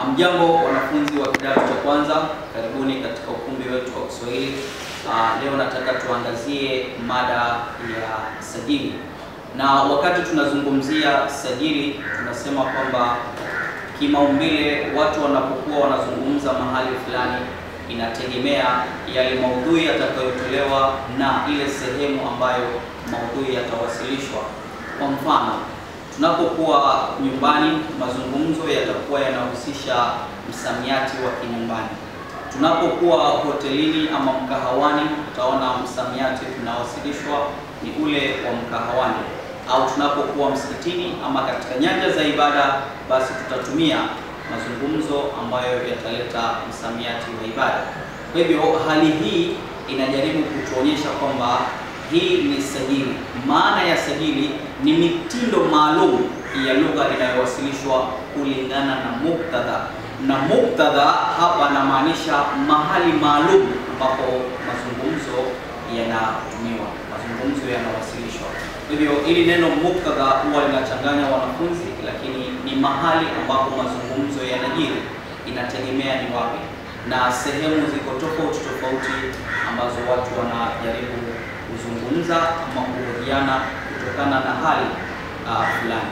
Hamjambo wanafunzi wa kidato cha kwanza, karibuni katika ukumbi wetu wa Kiswahili. Uh, leo nataka tuangazie mada ya sajili, na wakati tunazungumzia sajili, tunasema kwamba kimaumbile watu wanapokuwa wanazungumza mahali fulani, inategemea yale maudhui yatakayotolewa na ile sehemu ambayo maudhui yatawasilishwa. Kwa mfano tunapokuwa nyumbani, mazungumzo yatakuwa yanahusisha msamiati wa kinyumbani. Tunapokuwa hotelini ama mkahawani, utaona msamiati unawasilishwa ni ule wa mkahawani, au tunapokuwa msikitini ama katika nyanja za ibada, basi tutatumia mazungumzo ambayo yataleta msamiati wa ibada. Kwa hivyo hali hii inajaribu kutuonyesha kwamba hii ni sajili. Maana ya sajili ni mitindo maalum ya lugha inayowasilishwa kulingana na muktadha, na muktadha hapa anamaanisha mahali maalum ambapo mazungumzo yanatumiwa, mazungumzo yanawasilishwa. Kwa hivyo hili neno muktadha huwa linachanganya wanafunzi, lakini ni mahali ambapo mazungumzo yanajiri, inategemea ni wapi, na sehemu ziko tofauti tofauti ambazo watu wanajaribu kuzungumza ama kuhojiana kutokana na hali uh, fulani.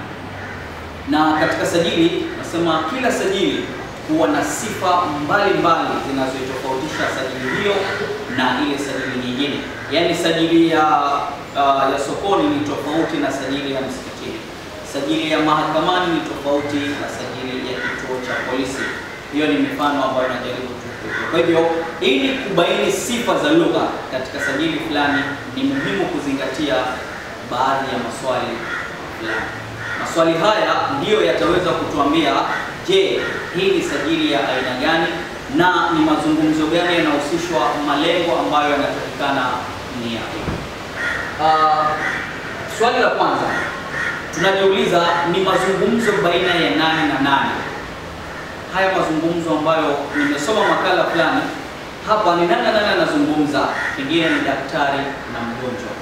Na katika sajili nasema kila sajili huwa na sifa mbalimbali zinazoitofautisha sajili hiyo na ile sajili nyingine. Yaani sajili ya uh, ya sokoni ni tofauti na sajili ya msikitini. Sajili ya mahakamani ni tofauti na sajili ya kituo cha polisi. Hiyo ni mifano ambayo najaribu kwa hivyo ili kubaini sifa za lugha katika sajili fulani ni muhimu kuzingatia baadhi ya maswali fulani. Maswali haya ndiyo yataweza kutuambia, je, hii ni sajili ya aina gani na ni mazungumzo gani yanahusishwa, malengo ambayo yanatakikana ni yapi? Uh, swali la kwanza tunajiuliza ni mazungumzo baina ya nani na nani? Haya mazungumzo ambayo nimesoma makala fulani hapa, ni nani nani anazungumza? Pengine ni daktari na mgonjwa,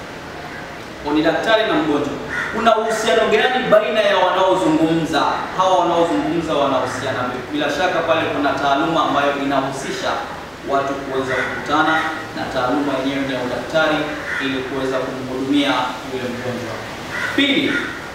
au ni daktari na mgonjwa. Kuna uhusiano gani baina ya wanaozungumza? Hawa wanaozungumza wanahusiana, bila shaka pale kuna taaluma ambayo inahusisha watu kuweza kukutana, na taaluma yenyewe ni ya udaktari ili kuweza kumhudumia yule mgonjwa. Pili,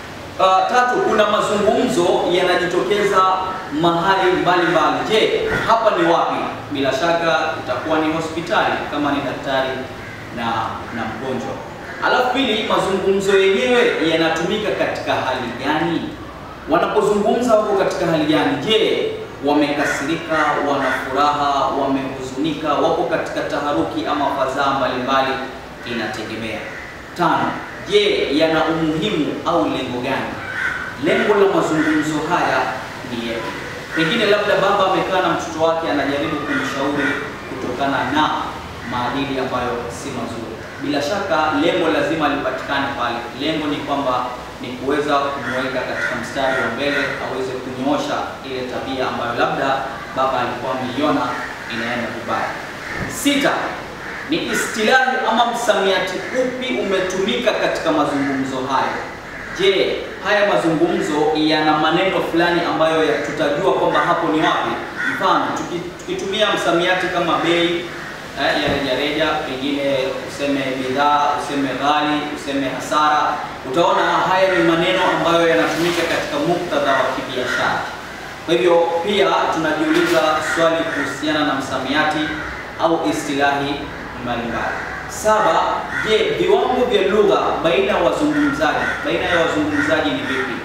Uh, tatu, kuna mazungumzo yanajitokeza mahali mbalimbali. Je, hapa ni wapi? Bila shaka itakuwa ni hospitali kama ni daktari na na mgonjwa. Alafu pili, mazungumzo yenyewe yanatumika katika hali gani? Wanapozungumza wako katika hali gani? Je, wamekasirika, wana furaha, wamehuzunika, wako katika taharuki ama fadhaa mbalimbali? Inategemea. Tano, Je, yana umuhimu au lengo gani? Lengo la mazungumzo haya ni yapi? Pengine labda baba amekaa na mtoto wake anajaribu kumshauri kutokana na maadili ambayo si mazuri. Bila shaka lengo lazima lipatikane pale. Lengo ni kwamba ni kuweza kumweka katika mstari wa mbele aweze kunyoosha ile tabia ambayo labda baba alikuwa ameiona inaenda vibaya. Sita, ni istilahi ama msamiati upi umetumika katika mazungumzo hayo? Je, haya mazungumzo yana maneno fulani ambayo ya tutajua kwamba hapo ni wapi? Mfano, tukitumia msamiati kama bei eh, ya rejareja, pengine useme bidhaa, useme ghali, useme hasara, utaona haya ni maneno ambayo yanatumika katika muktadha wa kibiashara. Kwa hivyo pia tunajiuliza swali kuhusiana na msamiati au istilahi mbalimbali. Saba, je, viwango vya lugha baina ya wazungumzaji baina ya wazungumzaji ni vipi?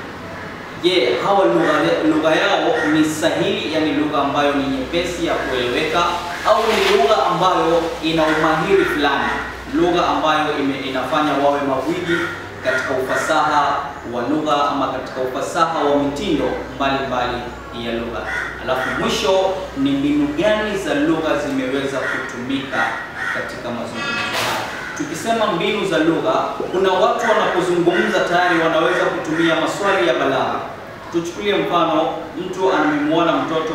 Je, hawa lugha lugha yao ni sahihi, yani lugha ambayo ni nyepesi ya kueleweka, au ni lugha ambayo ina umahiri fulani, lugha ambayo ime, inafanya wawe magwiji katika ufasaha wa lugha ama katika ufasaha wa mitindo mbalimbali ya lugha. Alafu mwisho ni mbinu gani za lugha zimeweza kutumika katika mazungumzo haya. Tukisema mbinu za lugha, kuna watu wanapozungumza tayari wanaweza kutumia maswali ya balagha. Tuchukulie mfano, mtu amemwona mtoto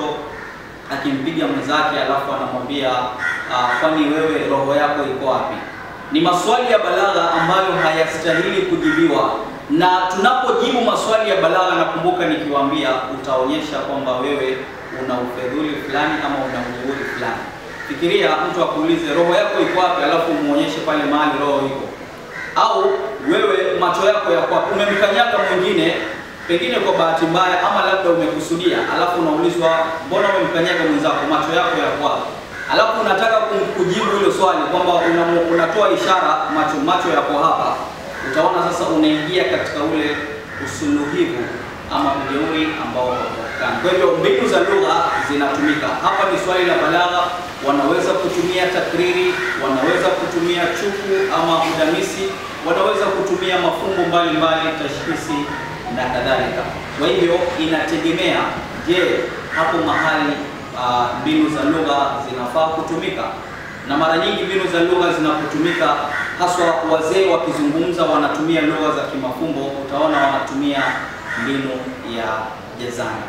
akimpiga mwenzake, alafu anamwambia uh, kwani wewe roho yako iko wapi? Ni maswali ya balagha ambayo hayastahili kujibiwa, na tunapojibu maswali ya balagha, nakumbuka nikiwaambia, utaonyesha kwamba wewe una una ufedhuli fulani ama una ujeuri fulani. Fikiria mtu akuulize roho yako iko wapi, alafu umuonyeshe pale mahali roho iko, au wewe macho yako yako wapi? Umemkanyaga mwingine pengine kwa bahati mbaya ama labda umekusudia, alafu unaulizwa mbona umemkanyaga mwenzako, macho yako yako wapi? Alafu unataka kum- kujibu hilo swali kwamba una- unatoa ishara macho macho yako hapa, utaona sasa unaingia katika ule usuluhivu ama ujeuri ambao haupatikani. Kwa hivyo mbinu za lugha zinatumika hapa. Ni swali la balagha, wanaweza kutumia takriri, wanaweza kutumia chuku ama udamisi, wanaweza kutumia mafumbo mbalimbali, tashkhisi na kadhalika. Kwa hivyo inategemea, je, hapo mahali ah, mbinu za lugha zinafaa kutumika na mara nyingi mbinu za lugha zinapotumika, haswa wazee wakizungumza, wanatumia lugha za kimafumbo, utaona wanatumia mbinu ya jazana.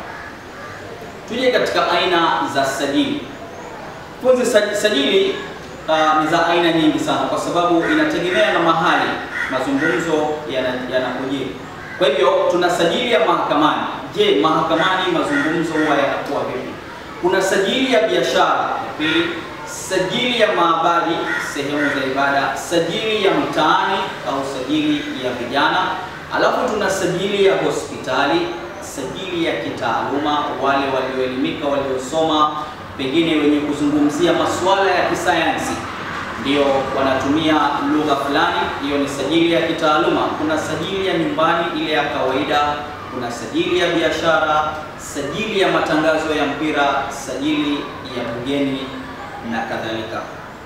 Tuje katika aina za sajili. Funzi saj- sajili uh, ni za aina nyingi sana, kwa sababu inategemea na mahali mazungumzo yana- yanapojiri. Kwa hivyo tuna sajili ya mahakamani. Je, mahakamani mazungumzo huwa yanakuwa vipi? Kuna sajili ya biashara ya pili, sajili ya maabadi, sehemu za ibada, sajili ya mtaani au sajili ya vijana, alafu tuna sajili ya hospitali, sajili ya kitaaluma, wale walioelimika, waliosoma, pengine wenye kuzungumzia masuala ya kisayansi ndio wanatumia lugha fulani, hiyo ni sajili ya kitaaluma. Kuna sajili ya nyumbani, ile ya kawaida, kuna sajili ya biashara, sajili ya matangazo ya mpira, sajili ya bugeni na kadhalika.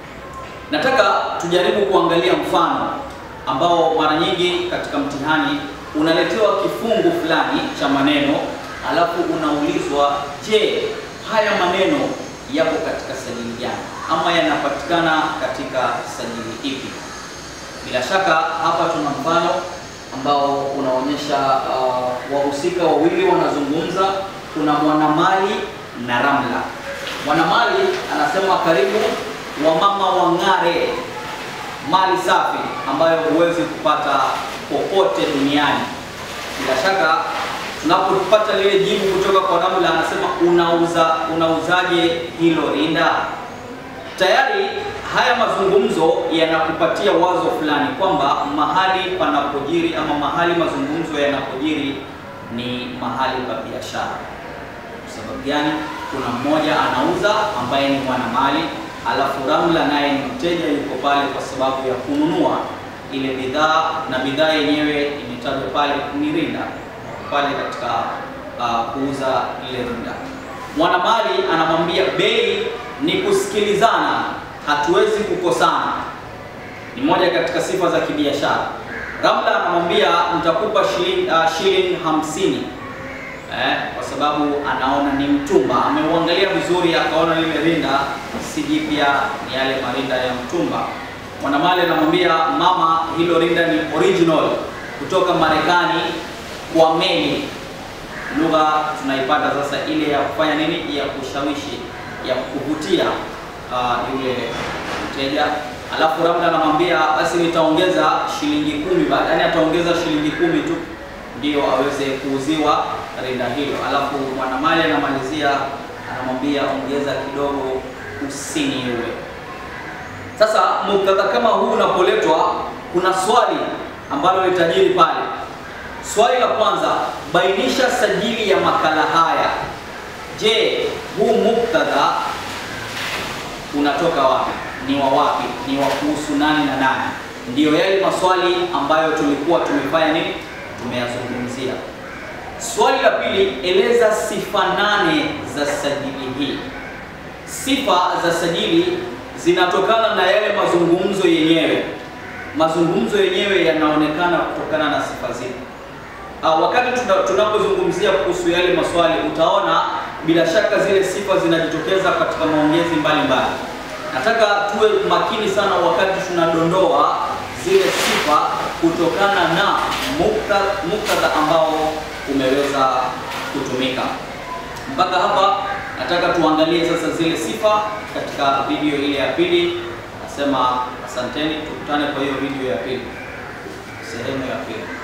Nataka tujaribu kuangalia mfano ambao mara nyingi katika mtihani unaletewa kifungu fulani cha maneno, alafu unaulizwa, je, haya maneno yapo katika sajili gani ama yanapatikana katika sajili ipi? Bila shaka hapa tuna mfano ambao unaonyesha uh, wahusika wawili wanazungumza. Kuna Mwanamali na Ramla. Mwanamali anasema karibu wamama wang'are, mali safi ambayo huwezi kupata popote duniani. Bila shaka tunapopata lile jibu kutoka kwa Ramla, anasema unauza unauzaje hilo rinda? Tayari haya mazungumzo yanakupatia wazo fulani kwamba mahali panapojiri ama mahali mazungumzo yanapojiri ni mahali pa biashara. Kwa sababu gani? Kuna mmoja anauza ambaye ni mwanamali, alafu Ramla naye ni mteja, yuko pale kwa sababu ya kununua ile bidhaa, na bidhaa yenyewe imetajwa pale ni rinda, pale katika uh, kuuza ile rinda. Mwanamali anamwambia bei ni kusikilizana, hatuwezi kukosana. Ni moja katika sifa za kibiashara. Ramla anamwambia nitakupa shilingi uh, shilingi hamsini eh, kwa sababu anaona ni mtumba. Ameuangalia vizuri, akaona lile rinda si jipya, ni yale marinda ya mtumba. Mwanamali anamwambia mama, hilo rinda ni original kutoka Marekani kwa meli lugha tunaipata sasa ile ya kufanya nini, ya kushawishi, ya kuvutia uh, yule mteja. Alafu Ramla anamwambia basi nitaongeza shilingi kumi baada, yani ataongeza shilingi kumi tu ndio aweze kuuziwa rinda hilo. Alafu mwanamali anamalizia anamwambia ongeza kidogo, usiniue. Sasa muktadha kama huu unapoletwa, kuna swali ambalo litajiri pale. Swali la kwanza, bainisha sajili ya makala haya. Je, huu muktadha unatoka wapi? Ni wa wapi? Ni wa kuhusu nani na nani? Ndiyo yale maswali ambayo tulikuwa tumefanya nini, tumeyazungumzia. Swali la pili, eleza sifa nane za sajili hii. Sifa za sajili zinatokana na yale mazungumzo yenyewe. Mazungumzo yenyewe yanaonekana kutokana na sifa zipi? Uh, wakati tuna- tunapozungumzia kuhusu yale maswali utaona bila shaka zile sifa zinajitokeza katika maongezi mbalimbali. Nataka tuwe makini sana wakati tunadondoa zile sifa kutokana na mukta- muktadha ambao umeweza kutumika. Mpaka hapa nataka tuangalie sasa zile sifa katika video ile ya pili. Nasema asanteni, tukutane kwa hiyo video ya pili, sehemu ya pili.